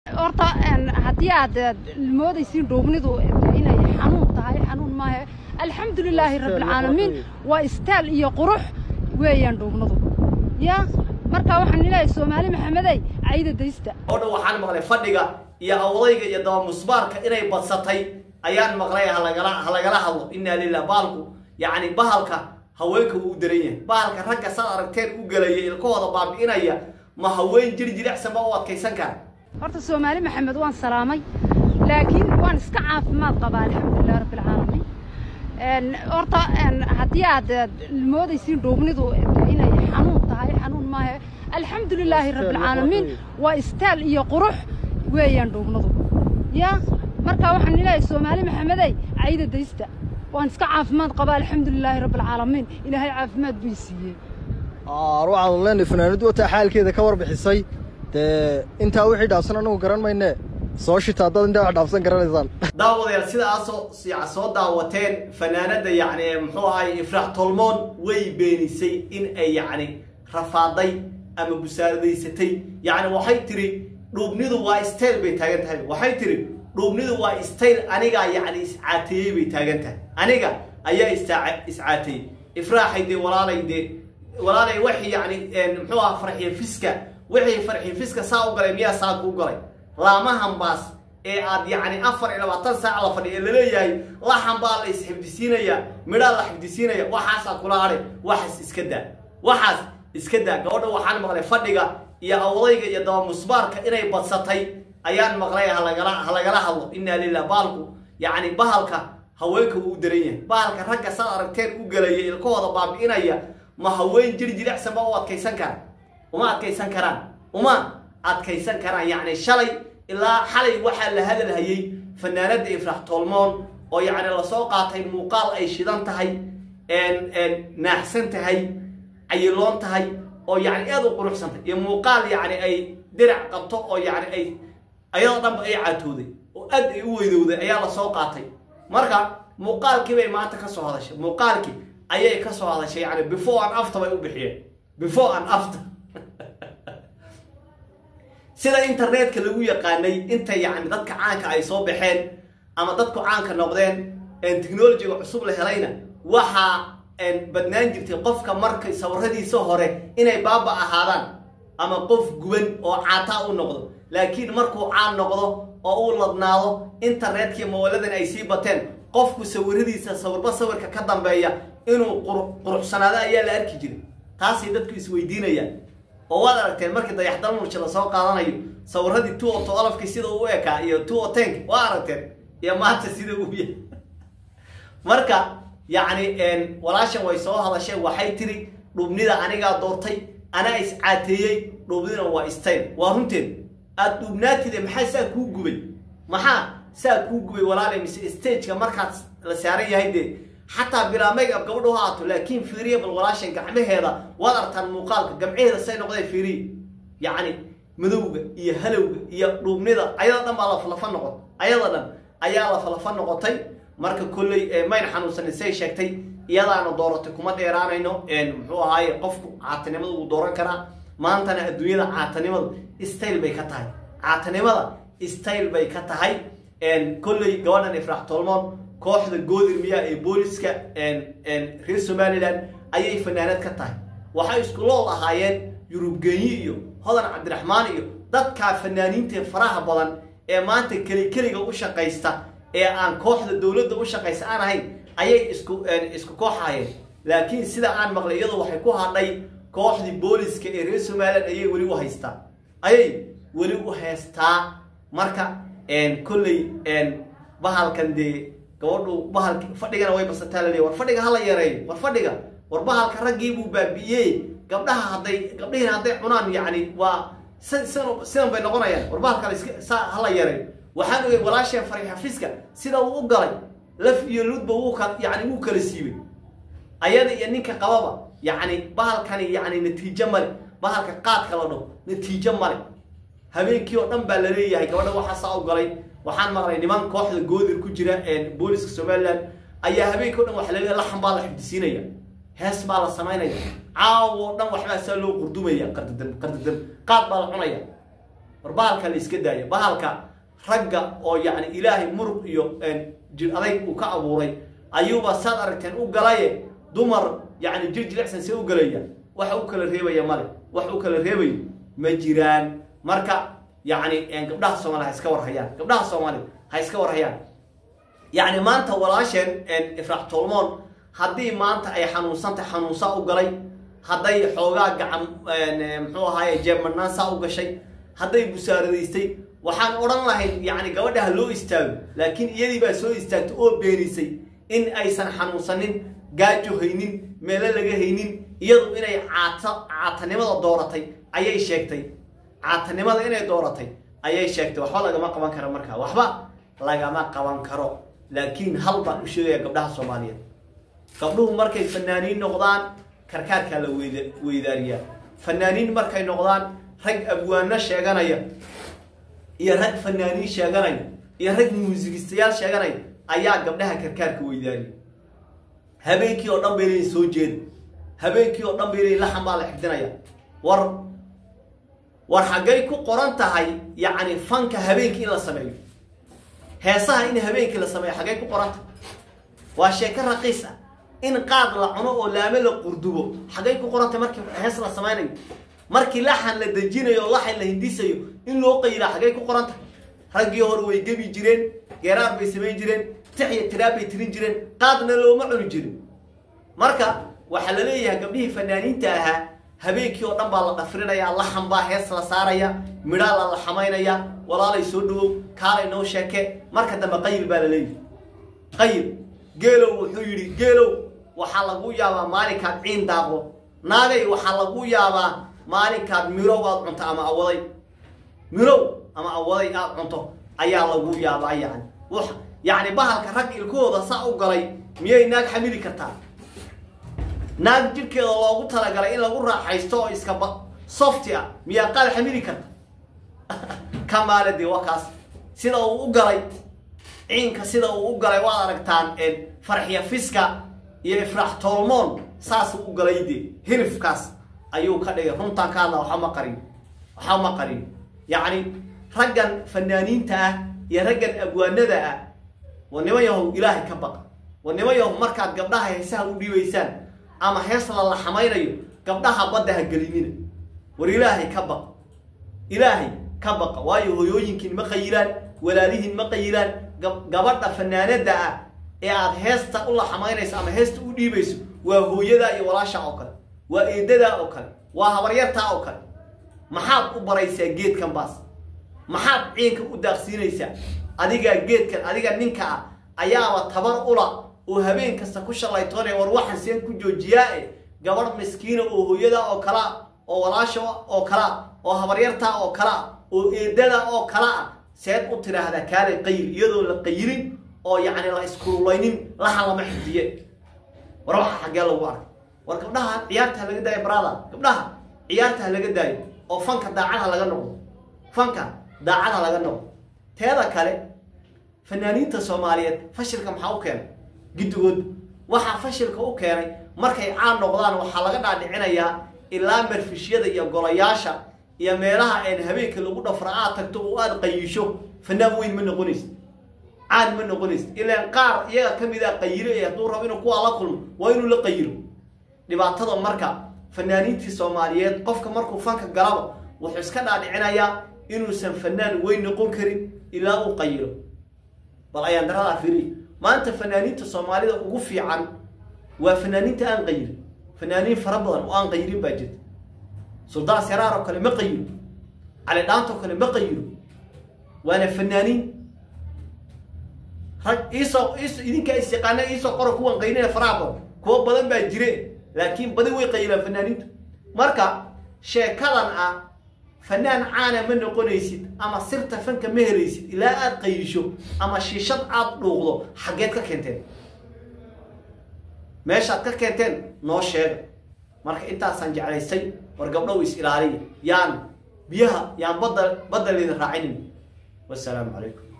horta haddii aad moodaysiin dhuubnidu inay xanuun tahay xanuun maahe alxamdulilaahi rabbilcaalamiin waa istaal iyo qurux weeyaan dhuubnadu ya marka waxaan leeyahay soomaali maxamedey cayda daysta oo dhan waxaan maqlay fadhiga iyo awdayga iyo daba musbaarka inay badsatay ayaan maqlay halagala halagala hadlo inaa lilah baalku yacni bahalka haweenka wuu u daran yahay bahalka ragga saad aragteen u gelaya ilkahooda baabi'inaya ma haween jiri jilicsan ba u adkaysan kara horta soomaali maxamed waan salaamay laakiin waan iska caafimaad qabaa alxamdulilah rabbilcaalamiin horta haddii aad moodaysiin dhuubnidu inay xanuun tahay xanuun maahe alxamdulilaahi rabbilcaalamiin waa istaal iyo qurux weeyaan dhuubnadu ya marka waxaan leeyahay soomaali maxamedey cayda daysta waan iska caafimaad qabaa alxamdulilaahi rabbilcaalamiin ilaahay caafimaad buu siiyey waxaanu leenahay fanaanadu wataa xaalkeeda ka warbixisay dee intaa wixii dhaafsan anagu garan mayne soo shita haddaad intaa wax dhaafsan garanaysaan daawadayaal sidaasoo soo daawateen fanaanada yacni muxuu ahay ifraax tolmoon way beenisay in ay yacni rafaaday ama busaaradaysatay yacni waxay tiri dhuubnidu waa stayl bay taagan tahay waxay tiri dhuubnidu waa stayl anigaa yacni iscaateeyey bay taagan tahay aniga ayaa iscaateeyey ifraaxay dee walaalay dee walaalay waxii yacni muxuu aha farxiyo fiska wixii farxiyo fiska saa u galay miyaa saa kuu galay laamahan baas ee aad yacni afar iyo labaatan saac la fadhiya ee laleeyahay laxan baa la isxifdisiinaya midhaa la xifdisiinaya waxaasaa kula hadhay waxaas iska daa waxaas iska daa gabadha waxaan maqlay fadhiga iyo awdayga iyo daba musbaarka inay badsatay ayaan maqlay halagala halagala hadlo inaa lilah baalku yacni bahalka haweenka wuu u daran yahay bahalka ragga saad aragteen u gelaya ilkahooda baabi'inaya ma haween jiri jilicsan ba u adkaysan kara uma adkaysan karaan uma adkaysan karaan yacni shalay ilaa xalay waxaa la hadalhayey fanaanada ifrax tolmoon oo yacni lasoo qaatay muuqaal ay shidan tahay naaxsan tahay cayiloon tahay oo yacni aada u quruxsantay iyo muuqaal yacni ay dirac qabto oo yacni ay ayadoo dhanba ay caatooday oo aad ay u weydowday ayaa lasoo qaatay marka muuqaalkii bay maanta ka soo hadashay muuqaalkii ayay ka soo hadashay yacni before and after bay u bixiyeen before and after sida internetka lagu yaqaanay inta yacni dadka caanka ay soo baxeen ama dadku caanka noqdeen technologiga cusub la helayna waxaa badnaan jirtay qofka markay sawiradiisa hore inay baaba ahaadaan ama qof guban oo caataa u noqdo laakiin markuu caan noqdo oo uu ladnaado internetkii mooladan ay sii bateen qofku sawiradiisa sawirba sawirka ka dambeeya inuu quruxsanaado ayaa la arki jiray taasay dadku isweydiinayaan oo waad aragteen markii dayaxdal mursha lasoo qaadanayo sawiradii two o olafkii sida uu ekaa iyo two o tenk waa aragteen iyo maanta sida uu yahay marka yacni walaashan way soo hadasheen waxay tiri dhubnida anigaa doortay anaa iscaateeyey dhubnidina waa stayl waa runteed aad dhubnaatide maxaa saa kuu gubay maxaa saa kuu gubay walaale mise stageka markaad la saaran yahay dee xataa bilaa make up gabadhu ha aato laakiin fiiriya bal walaashan gacmaheeda waad artaan muuqaalka gamcaheeda say noqdeen fiiriya yacni madowga iyo halowga iyo dhuubnida ayada dhan baa laflafa noqon ayada dhan ayaa laflafa noqotay marka kolley mayna xanuunsanin say sheegtay iyadaana dooratay kuma dheeraanayno muxuu ahaaye qofku caatanimada wuu dooran karaa maantana adduunyada caatanimadu stayl bay ka tahay caatanimada stayl bay ka tahay kolley gabadhan ifraax tolmoon kooxda goodir miyaa ee booliska reer somalilan ayay fanaanad ka tahay waxay isku lool ahaayeen yurubgenyi iyo hodan cabdiraxmaan iyo dadkaa fanaaniintae faraha badan ee maanta keli keliga u shaqaysta ee aan kooxda dowladda u shaqaysta aan ahayn ayay isku isku kooxahayeen laakiin sida aan maqlay iyadu waxay ku hadhay kooxdii booliska ee reer somalilan ayay weli u haystaa ayay weli u haystaa marka kolley bahalkan dee gabadhu bahalki fadhigana way basataa laleeya war fadhiga hala yareeyo war fadhiga war bahalka raggii buu baabi'iyey gabdhaha hadday gabdhihiina hadday cunaan yacni waa sidan bay noqonayaan war bahalkale saa hala yareeyo waxaan ogay walaasheen fari xafiiska sida uu u galay laf iyo ludba wuu ka yacni wuu kala siibay ayada iyo ninka qababa yacni bahalkani yacni natiijo male bahalka qaadka la dhaho natiijo male habeenkii oo dhan baa la leeyahay gabadha waxaa saa u galay waxaan maqlay niman kooxda goodir ku jira booliska somalilan ayaa habeenkii o dhan waxa laleeyahay laxan baa la xifdisiinaya hees baa la samaynaya caawo dhan waxbaa saa loo qurdumaya qardadam qardadam qaad baa la cunaya war bahalka la iska daayo bahalka ragga oo yacni ilaahay murug iyo jir adayg uu ka abuuray ayuuba saad aragteen u galaye dumar yacni jir jilicsan see u galaya wax u kala reebaya male wax u kala reebayo ma jiraan marka yacni gabdhaha soomaliya ha iska warhayaan gabdhaha soomaaliya ha iska warhayaan yacni maanta walaasheen ifraax tolmoon haddii maanta ay xanuunsantay xanuunsaa u galay hadday xoogaa gacan muxuu ahaaye jeebmadnaan saa u gashay hadday busaaradaystay waxaan odhan lahayn yacni gabadha ha loo istaago laakiin iyadii baa soo istaagtay oo beenisay in aysan xanuunsanin gaajo haynin meelo laga haynin iyadu inay caata caatanimada dooratay ayay sheegtay caatanimada inay dooratay ayay sheegtay waxba lagama qaban karo markaa waxba lagama qaban karo laakiin hal baan u sheegaya gabdhaha soomaaliyeed gabdhuhu markay fanaaniin noqdaan karkaarkaa la weyda weydaariyaa fanaaniin markay noqdaan rag abwaano sheeganaya iyo rag fanaaniin sheeganaya iyo rag muusigistayaal sheeganaya ayaa gabdhaha karkaarka weydaariya habeenkii oo dhan bay leeyiin soo jeeda habeenkii oo dhan bay leeyiin laxan baa la xifdinaya war war xaggay ku qoran tahay yacni fanka habeenkii in la sameeyo heesaha in habeenkii la sameeyo xaggay ku qoran tahay waa sheeko raqiis ah in qaad la cuno oo laame la qurdubo xaggay ku qoran tahay markii hees la samaynayo markii laxan la dejinayo oo laxan la hindisayo in loo qayilaa xaggay ku qoran tahay raggii hore way gebi jireen geeraar bay samayn jireen tix iyo tiraab bay tirin jireen qaadna looma cuni jirin marka waxaa la leeyahay gabdhihii fanaaniinta ahaa habeenkii oo dhan baa la dhafrinaya laxan baa hees la saaraya midhaa la laxamaynaya walaalay soo dhawow kaalay noo sheeke marka dambe qayil baa la leeyahay qayil geelow wuxuu yidhi geelow waxaa lagu yaabaa maalinkaad ciin daaqdo naagay waxaa lagu yaabaa maalinkaad mirow aad cunto ama awaday mirow ama awaday aad cunto ayaa lagu yaabaa yani yacni bahalka rag ilkahooda saa u galay miyay naag xamili kartaa naag jidhkeeda loogu talagalay in lagu raaxaysto oo iska ba softi ah miyaa qaal xamili karta ka maale dee waa kaas sida uu u galay ciinka sida uu u galay waad aragtaan farxiya fiska iyo ifraax tolmoon saasuu u galay dee hilifkaas ayuu ka dhigay runtaan ka hadla waxa ma qarin waxa ma qarin yacni raggan fanaaniinta ah iyo raggan abwaanada ah waa niman yahow ilaahay ka baqa waa niman yahow markaad gabdhaha heesaha u dhiibaysaan ama hees la laxamaynayo gabdhaha badda ha gelinina war ilaahay ka baqa ilaahay ka baqa waayo hoyooyinkiin ma qayilaan walaalihiin ma qayilaan gabadha fanaanada ah ee aad heesta u laxamaynayso ama heesta u dhiibayso waa hooyadaa iyo walaashaa oo kale waa eedadaa oo kale waa habaryartaa oo kale maxaad u baraysaa geedkan baas maxaad ciinka u daaqsiinaysaa adigaa geedkan adiga ninka ah ayaaba tabar ula oo habeen kasta ku shallaytoonaya war waxaan seen ku joojiyaa e gabadh miskiina oo hooyadaa oo kalea oo walaasha oo kalea oo habaryartaa oo kalea oo eedada oo kala ah seed u tidhaahdaa kaalay qayil iyadoo la qayilin oo yacni la iskurulaynin laha lama xidiye war waxa xaggee lagu arkay war gabdhaha ciyaarta ha laga daayo brada gabdhaha ciyaarta ha laga daayo oo fanka daacada laga noqdo fanka daacada laga noqdo teeda kale fanaaniinta soomaaliyeed fashilka maxaa u keenay giddigood waxaa fashilka u keenay markay caan noqdaan waxaa laga dhaadhicinayaa ilaa marfishyada iyo golayaasha iyo meelaha een habeenka lagu dhafra aad tagto oo aad qayisho fanaan weyn ma noqonaysid caan ma noqonaysid ilaan qaar iyaga ka mid a qayilo ee hadduu rabo inuu kuwaa la kulmo waa inuu la qayilo dhibaatada marka fanaaniintii soomaaliyeed qofka markuu fanka galaba wuxuu iska dhaadhicinayaa inuusan fanaan weyn noqon karin ilaa uu qayilo bal ayaan daradaa fiiriy maanta fanaaniinta soomaalida ugu fiican waa fanaaniinta aan qayirin fanaaniin fara badan oo aan qayirin baa jirta suldaan seraar oo kale ma qayiro cali dhaantoo kale ma qayiro waana fanaaniin rag iisoo is idinkaa is yaqaana iisoo qora kuwan qayrina faraha badan kuwo badan baa jire laakiin badi way qayilaan fanaaniintu marka sheekadan ah fanaan caana ma noqonaysid ama sirta fanka ma helaysid ilaa aada qayisho ama shiishad aada dhuuqdo xaggeed ka keenteen meeshaad ka keenteen noo sheega marka intaasaan jeclaysay war gabdhow is ilaaliya yaan biyaha yaan badda badda laydin raacinin wassalaamu calaykum